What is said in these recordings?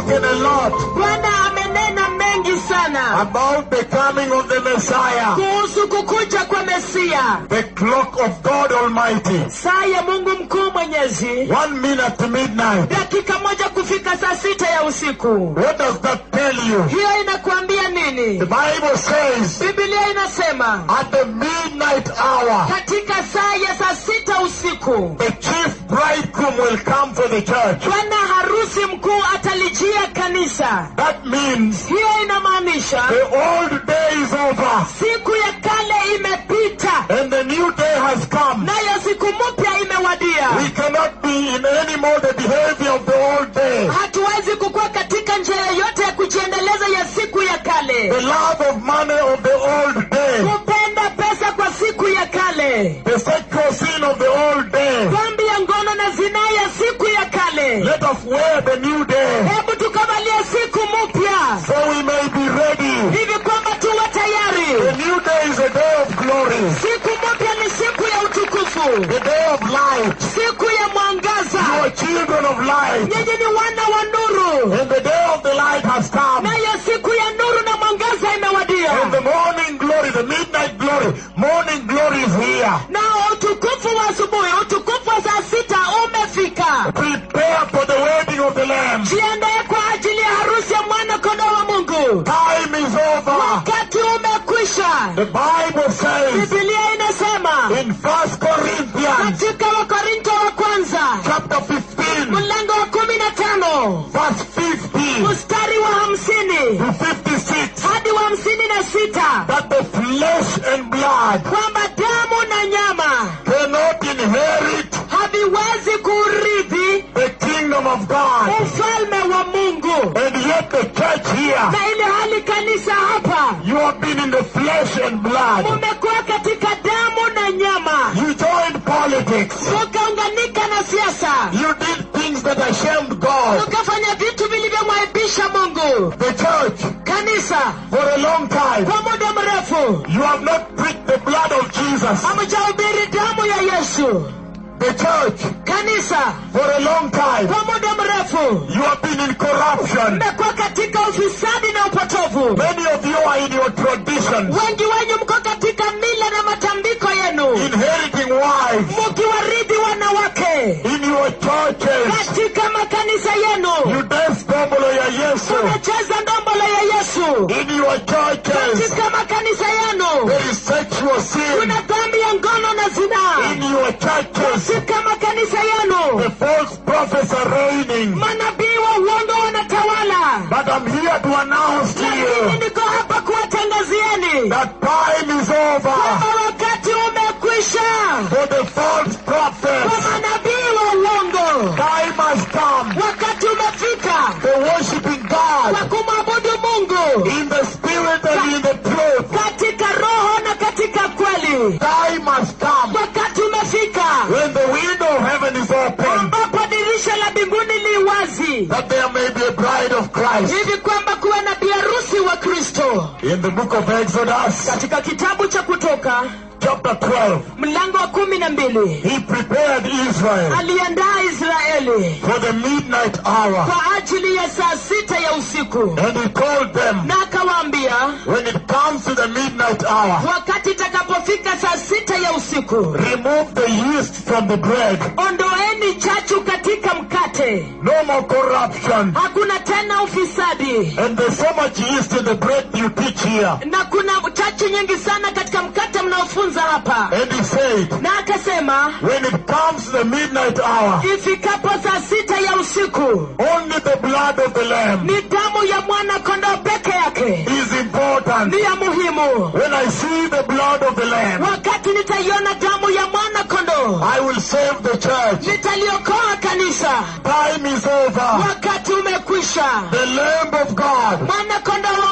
spoken a lot bwana amenena mengi sana about the coming of the Messiah, kuhusu kukuja kwa mesia the clock of God Almighty. saa ya mungu mkuu mwenyezi One minute to midnight. dakika moja kufika saa sita ya usiku What does that tell you? hiyo inakuambia The nini Bible says bibilia inasema at the midnight hour, katika saa ya saa sita usiku the chief bridegroom will come for the church. bwana harusi mkuu atalijia kanisa That means hiyo inamaanisha the old day is over siku ya kale imepita and the new day has come. nayo siku mpya imewadia We cannot be in any more the behavior of the old day. hatuwezi kukuwa katika njia yoyote ya kujiendeleza ya siku ya kale The love of money of the old day. kupenda pesa kwa siku ya kale The sexual sin of the old day. dhambi ya ngono na zinaa ya siku ya kale Let us wear the new day hebu tukavalia siku mpya so we may be ready. hivi kwamba tuwe The tayari new day is a day of glory, siku mpya ni siku ya utukufu the day of light. siku ya You mwangaza are children of light, nyinyi ni wana wa nuru and the day of the light has come. nayo siku ya nuru na mwangaza imewadia And the morning glory, the midnight glory, morning glory is here. nao utukufu wa asubuhi utukufu wa saa sita umefika Prepare for the wedding of the Lamb. jiandaye kwa ajili ya harusi ya mwana kondoo wa mungu Time is over. wakati umekwisha The Bible says bibilia inasema in First Corinthians katika wakorinto wa kwanza chapter 15, mlango wa kumi na tano verse 50 mstari wa hamsini to 56, hadi wa hamsini na sita that the flesh and blood kwamba damu na nyama cannot inherit haviwezi kurithi the kingdom of God. ufalme wa mungu And yet the church here, na ile hali kanisa hapa you have been in the flesh and blood. mumekuwa katika damu na nyama You joined politics. mukaunganika na siasa You did things that ashamed God. mukafanya vitu vilivyomwaibisha mungu The church, kanisa for a long time, kwa muda mrefu you have not preached the blood of Jesus. hamjahubiri damu ya yesu The church, kanisa for a long time, kwa muda mrefu you have been in corruption. mmekuwa katika ufisadi na upotovu Many of you are in your traditions, wengi wenyu mko katika mila na matambiko yenu inheriting wives mukiwaridhi wanawake in your churches. katika makanisa yenu You dance dombolo ya Yesu munacheza ndombolo ya yesu in your churches. katika makanisa yenu There is sexual sin kuna dhambi ya ngono na zinaa in your churches. katika makanisa yenu The false prophets are reigning. manabii wa uongo wanatawala But I'm here to announce to lakini you niko hapa kuwatangazieni that time is over kwamba wakati umekwisha for the false kwa prophets. manabii wa uongo Time has come wakati umefika for worshiping kwa God kumwabudu mungu in the spirit and in the truth. katika roho na katika kweli Time has come wakati umefika when the window of heaven is open ambapo dirisha la mbinguni li wazi that there may be a bride of Christ. hivi kwamba kuwe na biharusi wa kristo In the book of Exodus, katika kitabu cha kutoka chapter 12, mlango wa kumi na mbili he prepared Israel aliandaa israeli for the midnight hour. kwa ajili ya saa sita ya usiku And he told them, na akawaambia when it comes to the midnight hour, wakati itakapofika saa sita ya usiku remove the yeast from the bread. ondoeni chachu katika mkate No more corruption. hakuna tena ufisadi And there's so much yeast in the bread you teach here. na kuna chachu nyingi sana katika mkate mnaofunza hapa And he said, na akasema when it comes to the midnight hour, ifikapo saa sita ya usiku only the blood of the Lamb ni damu ya mwana kondoo peke yake is important. ni ya muhimu When I see the blood of the Lamb, wakati nitaiona damu ya mwana kondoo I will save the church. nitaliokoa kanisa Time is over. wakati umekwisha The Lamb of God mwana kondoo wa mungu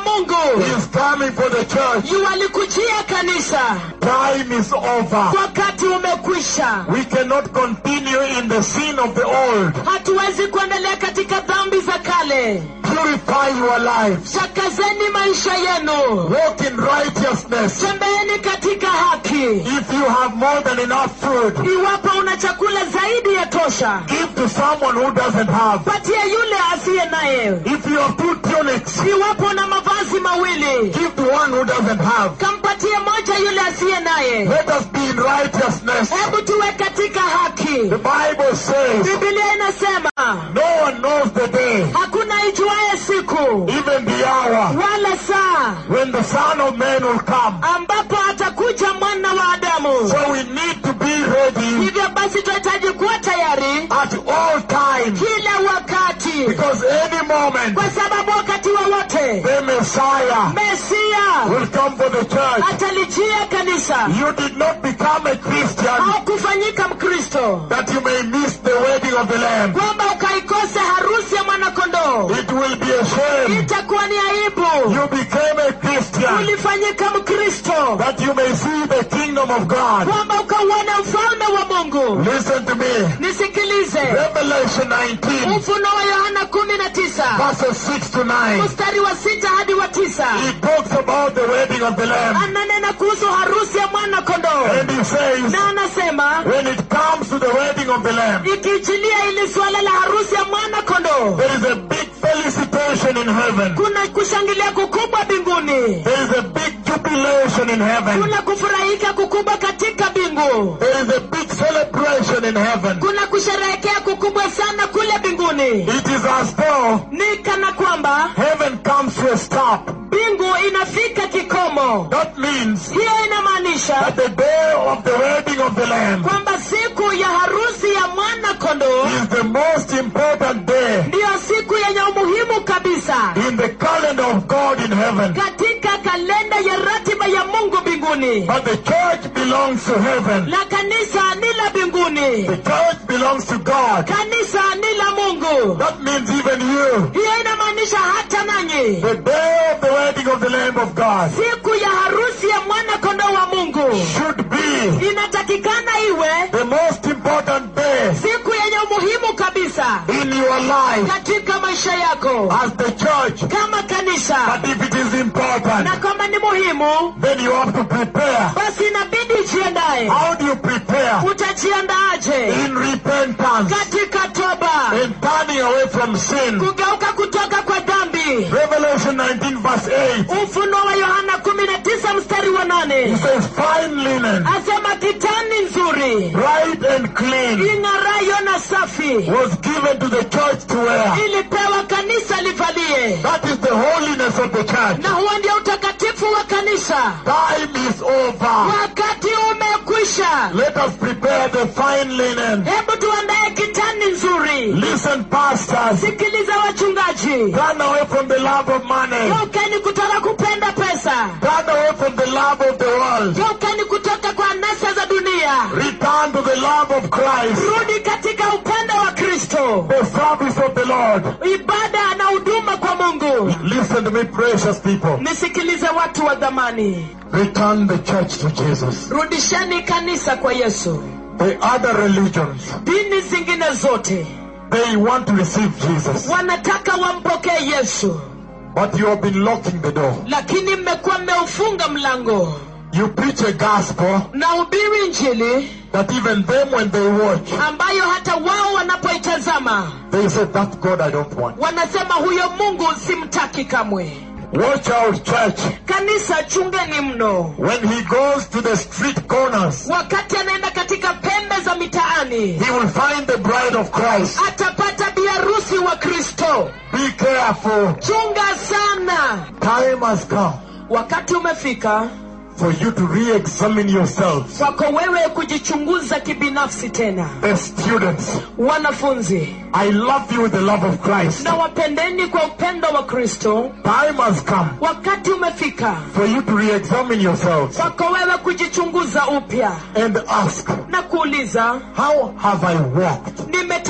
He is coming for the church. yuwalikujia kanisa Time is over. wakati umekwisha We cannot continue in the sin of the old. hatuwezi kuendelea katika dhambi za kale Purify your lives. takazeni maisha yenu Walk in righteousness. tembeeni katika haki If you have more than enough food, iwapo una chakula zaidi ya tosha give to someone who doesn't have. patia yule asiye naye If you have two tunics, iwapo una mavazi mawili give to one who doesn't have. kampatie moja yule asiye naye Let us be in righteousness. hebu tuwe katika haki The Bible says, bibilia inasema no one knows the day, hakuna ijuaye siku even the hour, wala saa when the Son of Man will come. ambapo atakuja mwana wa adamu So we need to be ready hivyo basi tunahitaji kuwa tayari at all times, kila wakati because any moment kwa sababu wakati wowote the Messiah mesia will come for the church. atalijia kanisa You did not become a Christian au kufanyika mkristo that you may miss the wedding of the Lamb. kwamba ukaikose harusi ya mwanakondoo It will be a shame. itakuwa ni aibu You became a Christian ulifanyika mkristo that you may see the kingdom of God. kwamba ukauone ufalme wa mungu Listen to me. nisikilize Revelation 19, ufunuo wa yohana kumi na tisa verses 6 to 9. mstari wa sita hadi wa tisa He talks about the wedding of the Lamb. ananena kuhusu harusi ya mwana kondoo And he says, na anasema when it comes to the wedding of the Lamb, ikiichilia ili suala la harusi ya mwana kondoo there is a big felicitation in heaven. kuna kushangilia kukubwa mbinguni There is a big jubilation in heaven. kuna kufurahika kukubwa katika mbingu There is a big celebration in heaven. kuna kusherehekea kukubwa sana kule mbinguni It is as though ni kana kwamba heaven comes to a stop. mbingu inafika kikomo That means hiyo inamaanisha that the day of the wedding of the Lamb kwamba siku ya harusi ya mwana kondoo is the most important day ndiyo siku yenye umuhimu kabisa in the calendar of God in heaven. katika kalenda ya ratiba ya mungu mbinguni But the church belongs to heaven. la kanisa ni la mbinguni The church belongs to God. kanisa ni la mungu That means even you. hiyo inamaanisha hata nanyi The day of the wedding of the Lamb of God siku ya harusi ya mwana kondoo wa mungu should be inatakikana iwe the most important day siku yenye umuhimu kabisa in your life katika maisha yako as the church. kama kanisa But if it is important, na kama ni muhimu then you have to prepare. basi inabidi ujiandae How do you prepare? utajiandaaje In repentance katika toba and turning away from sin. kugeuka kutoka kwa dhambi Revelation 19 verse 8 ufunuo wa yohana 19 mstari wa it nane says fine linen, asema kitani nzuri bright and clean ing'arayo na safi was given to the church to wear. ilipewa kanisa livalie That is the holiness of the church. na huo ndio utakatifu wa kanisa Time is over. wakati umekwisha Let us prepare the fine linen. hebu tuandaye kitani nzuri Listen, pastors. sikiliza wachungaji Turn away from the love of money. geukeni kutoka kupenda pesa Turn away from the love of the world. geukeni kutoka kwa nasa za dunia Return to the love of Christ. rudi katika upendo wa kristo The service of the Lord. ibada na huduma kwa mungu Listen to me, precious people. nisikilize watu wa dhamani Return the church to Jesus. rudisheni kanisa kwa yesu The other religions, dini zingine zote they want to receive Jesus. wanataka wampokee yesu But you have been locking the door. lakini mmekuwa mmeufunga mlango You preach a gospel na hubiri njili that even them, when they watch, ambayo hata wao wanapoitazama they say, That God I don't want. wanasema huyo mungu simtaki kamwe Watch out, church. kanisa chungeni mno When he goes to the street corners, wakati anaenda katika pembe za mitaani he will find the bride of Christ. atapata biharusi wa kristo Be careful. chunga sana Time has come wakati umefika for you to re-examine yourselves. kwako wewe kujichunguza kibinafsi tena The students, wanafunzi I love you with the love of Christ. na wapendeni kwa upendo wa kristo Time has come wakati umefika for you to re-examine yourselves kwako wewe kujichunguza upya and ask, na kuuliza how have I walked? nimetembea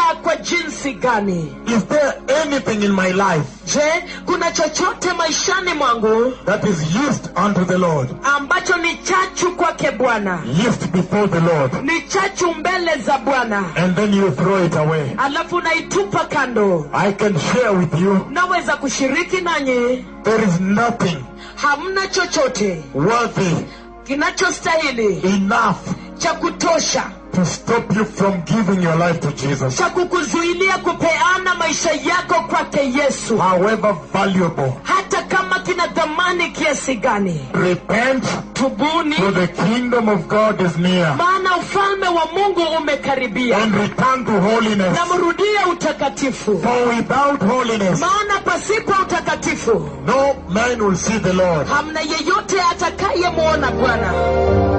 vibaya kwa jinsi gani Is there anything in my life je kuna chochote maishani mwangu that is used unto the Lord? ambacho ni chachu kwake bwana Used before the Lord. ni chachu mbele za bwana And then you throw it away. alafu naitupa kando I can share with you naweza kushiriki nanyi there is nothing hamna chochote worthy kinachostahili enough cha kutosha to stop you from giving your life to Jesus. cha kukuzuilia kupeana maisha yako kwake yesu However valuable. hata kama kina dhamani kiasi gani Repent tubuni for the kingdom of God is near. maana ufalme wa mungu umekaribia And return to holiness. na mrudie utakatifu For without holiness, maana pasipo utakatifu no man will see the Lord. hamna yeyote atakayemwona bwana